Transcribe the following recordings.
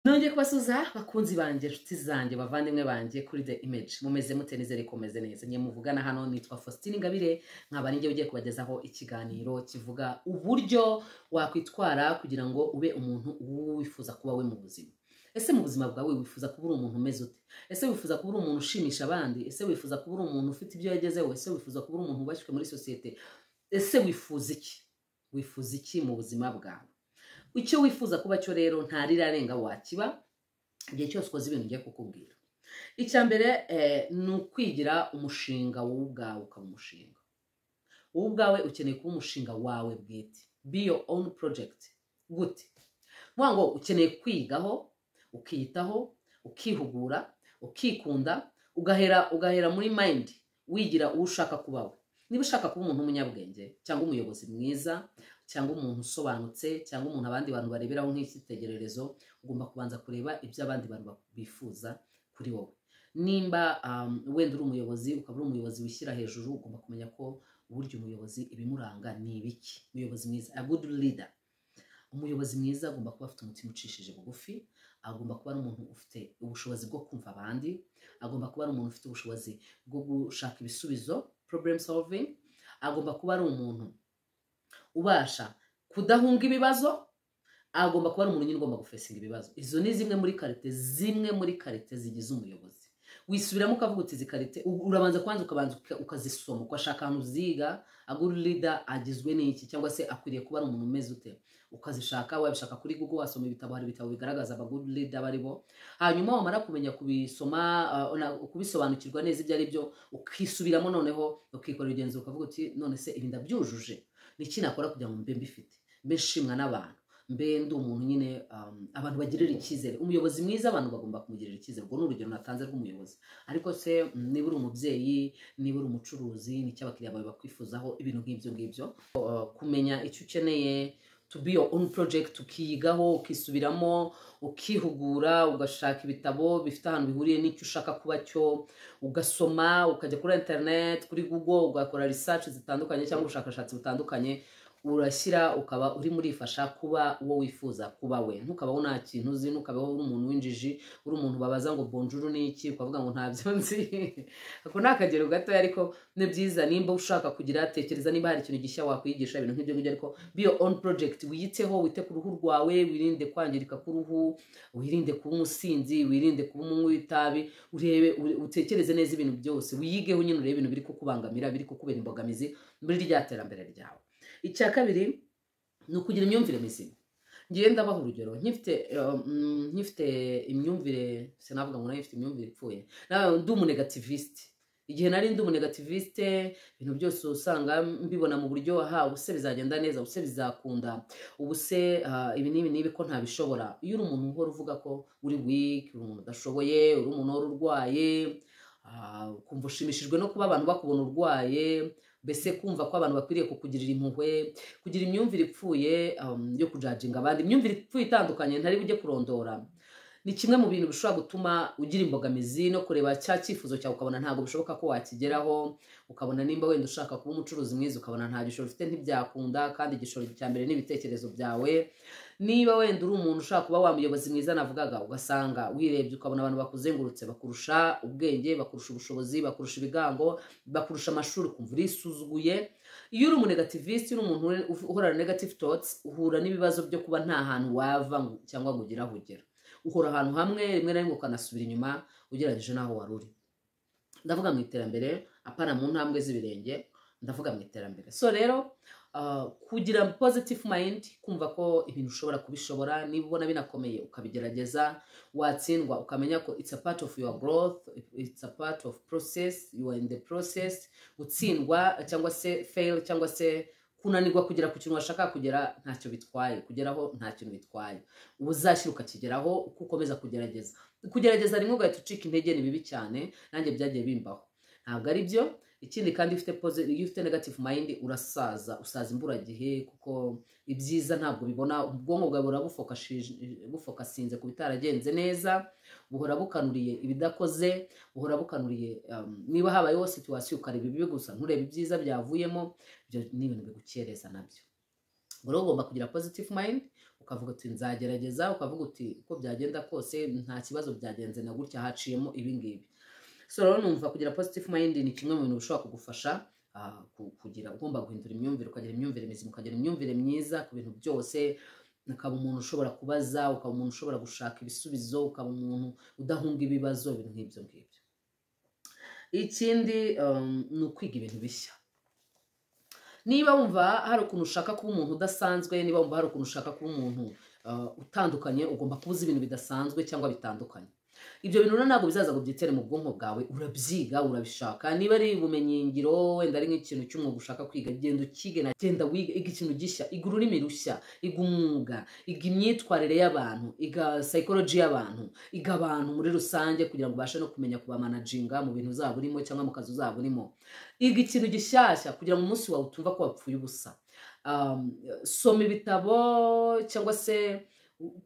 nongeye kubasuza bakunzi banjye inshuti zanjye bavandimwe banjye kuri the image mumeze mute nizere ko mumeze neza nyine muvugana hano nitwa faustin ingabire nkaba ninjye ugiye kubagezaho ikiganiro kivuga uburyo wakwitwara kugira ngo ube umuntu wifuza kuba we mu buzima ese mu buzima bwawe wifuza kuba uri umuntu umeze ute ese wifuza kuba uri umuntu ushimisha abandi ese wifuza kuba uri umuntu ufite ibyo yagezeho ese wifuza kuba uri umuntu wubashywe muri sosiyete ese wifuza iki wifuza iki mu buzima bwawe icyo wifuza kuba cyo rero nta rirarenga wakiba igihe cyose ukoze ibintu ugiye kukubwira icya mbere eh, ni ukwigira umushinga wowe ubwawe ukaba umushinga wowe ubwawe ukeneye kuba umushinga wawe bwite be your own project gute ni ngo ukeneye kwigaho ukiyitaho ukihugura ukikunda ugahera ugahera muri mind wigira uwo ushaka kuba we niba ushaka kuba umuntu w'umunyabwenge cyangwa umuyobozi mwiza cyangwa umuntu usobanutse cyangwa umuntu abandi bantu bareberaho nk'icyitegererezo ugomba kubanza kureba ibyo abandi bantu bifuza kuri wowe nimba um, wenda uri umuyobozi ukaba uri umuyobozi wishyira hejuru ugomba kumenya ko burya umuyobozi ibimuranga ni ibiki umuyobozi mwiza a good leader umuyobozi mwiza agomba kuba afite umutima ucishije bugufi agomba kuba ari umuntu ufite ubushobozi bwo kumva abandi agomba kuba ari umuntu ufite ubushobozi bwo gushaka ibisubizo problem solving agomba kuba ari umuntu ubasha kudahunga ibibazo agomba kuba ari umuntu nyine ugomba gufesinga ibibazo izo ni zimwe muri karite zimwe muri karite zigize umuyobozi wisubiramo ukavuga uti izi karite u- urabanza kubanza ukabanza uka- ukazisoma ukashaka ahantu uziga agura leader agizwe n'iki cyangwa se akwiriye kuba ari umuntu umeze ute ukazishaka wabishaka kuri google wasoma ibitabo hari ibitabo bigaragaza abaguru leader baribo hanyuma wamara kumenya kubisoma uh, na- kubisobanukirwa neza ibyo ari byo ukisubiramo noneho ukikorera igenzura ukavuga uti none se ibi ndabyujuje ni iki nakora kugira ngo mbe mbifite mbe nshimwa n'abantu mbe ndi umuntu nyine um, abantu bagirira icyizere umuyobozi mwiza abantu bagomba kumugirira icyizere ubwo ni urugero natanze rw'umuyobozi ariko se mm, niba uri umubyeyi niba uri umucuruzi n'icyo abakiriya bawe bakwifuzaho ibintu nk'ibyo ngibyo Uh, kumenya icyo ukeneye to be your own project ukiyigaho ukisubiramo ukihugura ugashaka ibitabo bifite ahantu bihuriye n'icyo ushaka kuba cyo ugasoma ukajya kuri internet kuri google ugakora research zitandukanye cyangwa ubushakashatsi butandukanye urashyira ukaba uri murifasha kuba uwo wifuza kuba we ntukabaho nta kintu uzi ntukabaho uri umuntu w'injiji uri umuntu babaza ngo bonjuru ni iki ukavuga ngo ntabyo nzi ako ni akagero gatoya ariko ni byiza nimba ushaka kugira tekereza niba hari ikintu gishya wakwigisha ibintu nk'ibyo ngibyo ariko be your own project wiyiteho wite ku ruhu rwawe wirinde kwangirika k'uruhu wirinde kuba umusinzi wirinde kuba umunywi w'itabi urebe ure- utekereze neza ibintu byose wiyigeho nyine urebe ibintu biri kukubangamira biri kukubera imbogamizi muri rya terambere ryawe icya kabiri ni ukugira imyumvire mizima ngiye ndabaha urugero nkifite um, nkifite imyumvire sinavuga ngo nawe ifite imyumvire ipfuye nawe ndi umunegativisite igihe nari ndi umunegativisite ibintu byose usanga mbibona mu buryo aha ubuse bizagenda neza ubuse bizakunda ubuse ah, ibi n'ibi n'ibi ko ntabishobora iyo uri umuntu uhora uvuga ko uri weak uri umuntu udashoboye uri umuntu uhora urwaye ah, ukumva ushimishijwe no kuba abantu bakubona urwaye mbese kumva ko abantu bakwiriye kukugirira impuhwe kugira imyumvire ipfuye um, yo kujajinga abandi imyumvire ipfuye itandukanye ntari bujye kurondora ni kimwe mu bintu bishobora gutuma ugira imbogamizi no kureba cya cyifuzo cyawe ukabona ntabwo bishoboka ko wakigeraho ukabona nimba wenda ushaka kuba umucuruzi mwiza ukabona nta gishoro ufite ntibyakunda kandi igishoro cya mbere n'ibitekerezo byawe niba wenda uri umuntu ushaka kuba wa muyobozi mwiza navugaga ugasanga wirebye ukabona abantu bakuzengurutse bakurusha ubwenge bakurusha ubushobozi bakurusha ibigango bakurusha amashuri ukumva urisuzuguye iyo uri umunegativisite uri umuntu ure- uhorana negative thoughts uhura n'ibibazo byo kuba nta hantu wava ngo- cyangwa ngo ugire aho ugera uhora ahantu hamwe rimwe na rimwe ukanasubira inyuma ugereranyije n'aho wari uri ndavuga mu iterambere apana mu ntambwe z'ibirenge ndavuga mu iterambere so rero uh, kugira positive mind kumva ko ibintu ushobora kubishobora niba ubona binakomeye ukabigerageza watsindwa ukamenya ko it's a part of your growth it's a part of process you are in the process gutsindwa cyangwa se fail cyangwa se kunanirwa kugera ku kintu washaka kugera ntacyo bitwaye kugeraho nta kintu bitwaye uba uzashyira ukakigeraho uko ukomeza kugerageza kugerageza rimwe ugahita ucika intege ni bibi cyane nanjye byagiye bimbaho ntabwo ari byo ikindi kandi ufite posi- iyo ufite negative mind urasaza usaza imburagihe kuko ibyiza ntabwo bibona ubwonko bwawe buhora bufokashije- bufokasinze ku bitaragenze neza buhora bukanuriye ibidakoze buhora bukanuriye um, niba habayeho situwasiyo ukareba ibibi gusa nturebe ibyiza byavuyemo ibyo ni ibintu bigukereza nabyo ubwo rero ugomba kugira positive mind ukavuga uti nzagerageza ukavuga uti uko byagenda kose nta kibazo byagenze na gutya haciyemo ibi ngibi so rero numva kugira positive mind ni kimwe mu bintu bishobora kugufasha ah, ku- kugira ugomba guhindura imyumvire ukagira imyumvire mizima ukagira imyumvire myiza ku bintu byose ukaba umuntu ushobora kubaza ukaba umuntu ushobora gushaka ibisubizo ukaba umuntu udahunga ibibazo ibintu nk'ibyo ngibyo ikindi um, ni ukwiga ibintu bishya niba wumva hari ukuntu ushaka kuba umuntu udasanzwe niba wumva hari ukuntu ushaka kuba umuntu uh, utandukanye ugomba kuba uzi ibintu bidasanzwe cyangwa bitandukanye ibyo bintu rero ntabwo bizaza ngo byitere mu bwonko bwawe urabyiga urabishaka niba ari ubumenyingiro wenda ari nk'ikintu cy'umwuga ushaka kwiga genda ukige na genda wiga iga ikintu gishya iga ururimi rushya iga umwuga iga imyitwarire y'abantu iga psychology y'abantu iga abantu muri rusange kugira ngo ubashe no kumenya kubamanaginga mu bintu uzaba urimo cyangwa mu kazi uzaba urimo iga ikintu gishyashya kugira ngo umunsi wawe utumva ko wapfuye ubusa Um, soma ibitabo cyangwa se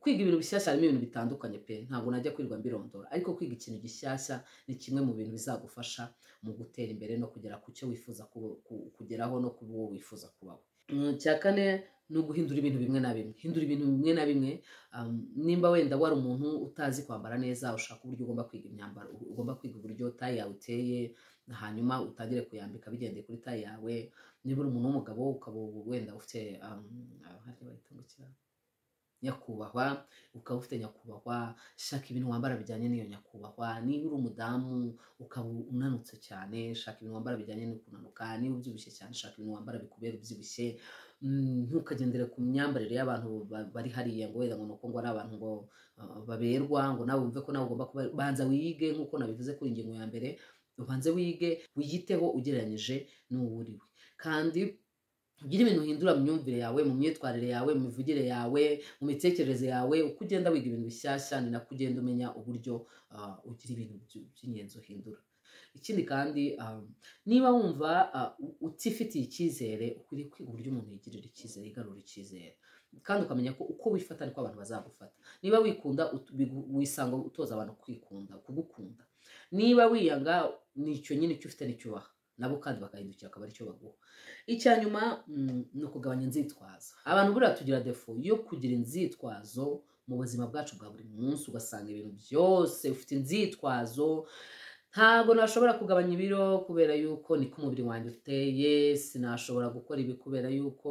kwiga ibintu bishyashya harimo ibintu bitandukanye pe ntabwo najya kwirirwa mbirondora ariko kwiga ikintu gishyashya ni kimwe mu bintu bizagufasha mu gutera imbere no kugera ku cyo wifuza ku- ku- kugeraho no kuba uwo wifuza kubaho Mm, icya kane ni uguhindura ibintu bimwe na bimwe hindura ibintu bimwe na bimwe um, nimba wenda wari umuntu utazi kwambara neza ushaka uburyo ugomba kwiga imyambaro ugomba kwiga uburyo tayi yawe uteye hanyuma utangire kuyambika bigendeye kuri tayi yawe niba uri umuntu w'umugabo ukaba wenda ufite um, ah, hariya bayitungukira nyakubahwa ukaba ufite nyakubahwa shaka ibintu wambara bijyanye n'iyo nyakubahwa niba uri umudamu ukaba unanutse cyane shaka ibintu wambara bijyanye no kunanuka niba ubyibushye cyane shaka ibintu wambara bikubera ubyibushye Mm, ntukagendere ku myambarire y'abantu ba- bari hariya ngo wenda ngo nuko ngo ari abantu ngo uh, baberwa ngo nawe wumve ko nawe ugomba kuba banza wige nk'uko nabivuze kuri ingingo ya mbere ubanze wige wiyiteho ugereranyije n'uwo uri we kandi ugire ibintu uhindura mu myumvire yawe mu myitwarire yawe mu mivugire yawe mu mitekerereze yawe uko ugenda wiga ibintu bishyashya ni nako ugenda umenya uburyo ah, ugira ibintu by- by'ingenzi uhindura ikindi kandi ah, niba wumva ah, u- utifitiye icyizere ukwiriye kwiga uburyo umuntu yigirira icyizere yigarura icyizere kandi ukamenya ko uko wifata niko abantu bazagufata niba wikunda ut- bigu- wisanga utoza abantu kwikunda kugukunda niba wiyanga nicyo nyine icyo ufite nicyo ubaha nabo kandi bakahindukira akaba aricyo baguha icya nyuma mm, ni ukugabanya inzitwazo abantu buriya tugira defo yo kugira inzitwazo mu buzima bwacu bwa buri munsi ugasanga ibintu byose ufite inzitwazo ntabwo nashobora kugabanya ibiro kubera yuko niko umubiri wanjye uteye sinashobora gukora ibi kubera yuko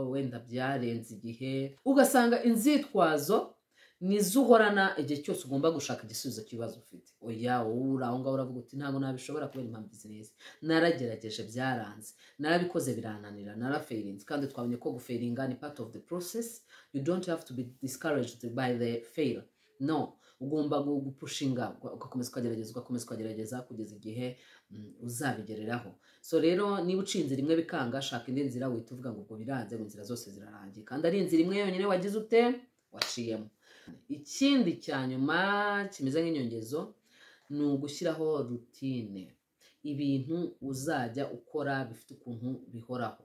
wenda byarenze igihe ugasanga inzitwazo nizo uhorana igihe cyose ugomba gushaka igisubizo cy'ibibazo ufite oya wowe uri aho ngaho uravuga uti ntabwo nabishobora kubera impamvu izi n'izi naragerageje byaranze narabikoze birananira naraferinze kandi twabonye ko guferinga ni part of the process you don't have to be discouraged by the fail no ugomba gu- gupushinga uga- ugakomeza ukagerageza ugakomeza ukagerageza kugeza igihe mm, uzabigereraho so rero niba ucinze rimwe bikanga shaka indi nzira wihita uvuga ngo ubwo biranze ngo inzira zose zirarangiye kandi ari inzira imwe yonyine wagize ute waciyemo ikindi cya nyuma kimeze nk'inyongezo ni ugushyiraho rutine ibintu uzajya ukora bifite ukuntu bihoraho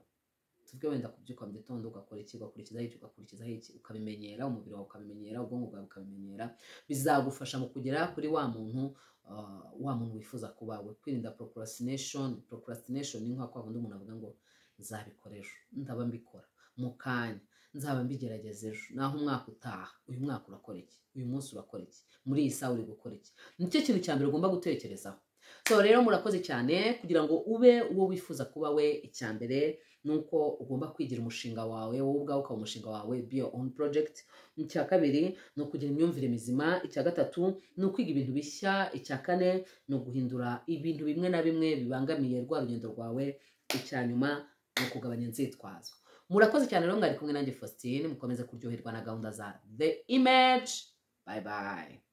tuvuge wenda kubyuka mu gitondo ugakora iki ugakurikizaho iki ugakurikizaho iki ukabimenyera umubiri wawe ukabimenyera ubwonko bwawe bukabimenyera bizagufasha mu kugera kuri wa muntu uh, wa muntu wifuza kuba we kwirinda procrastination procrastination ni nka kwa kundi umuntu avuga ngo nzabikora ejo ndaba mbikora mu kanya nzaba mbigerageza ejo naho umwaka utaha uyu mwaka urakora iki uyu munsi urakora iki muri iyi saha uri gukora iki nicyo kintu cya mbere ugomba gutekerezaho so rero murakoze cyane kugira ngo ube uwo wifuza kuba we icya mbere ni uko ugomba kwigira umushinga wawe wowe ubwawe ukaba umushinga wawe be your own project icya kabiri ni ukugira imyumvire mizima icya gatatu ni ukwiga ibintu bishya icya kane ni uguhindura ibintu bimwe na bimwe bibangamiye rwa rugendo rwawe icya nyuma ni ukugabanya inzitwazo murakoze cyane rero mwari kumwe nanjye faustin mukomeze kuryoherwa na gahunda za the image bye bye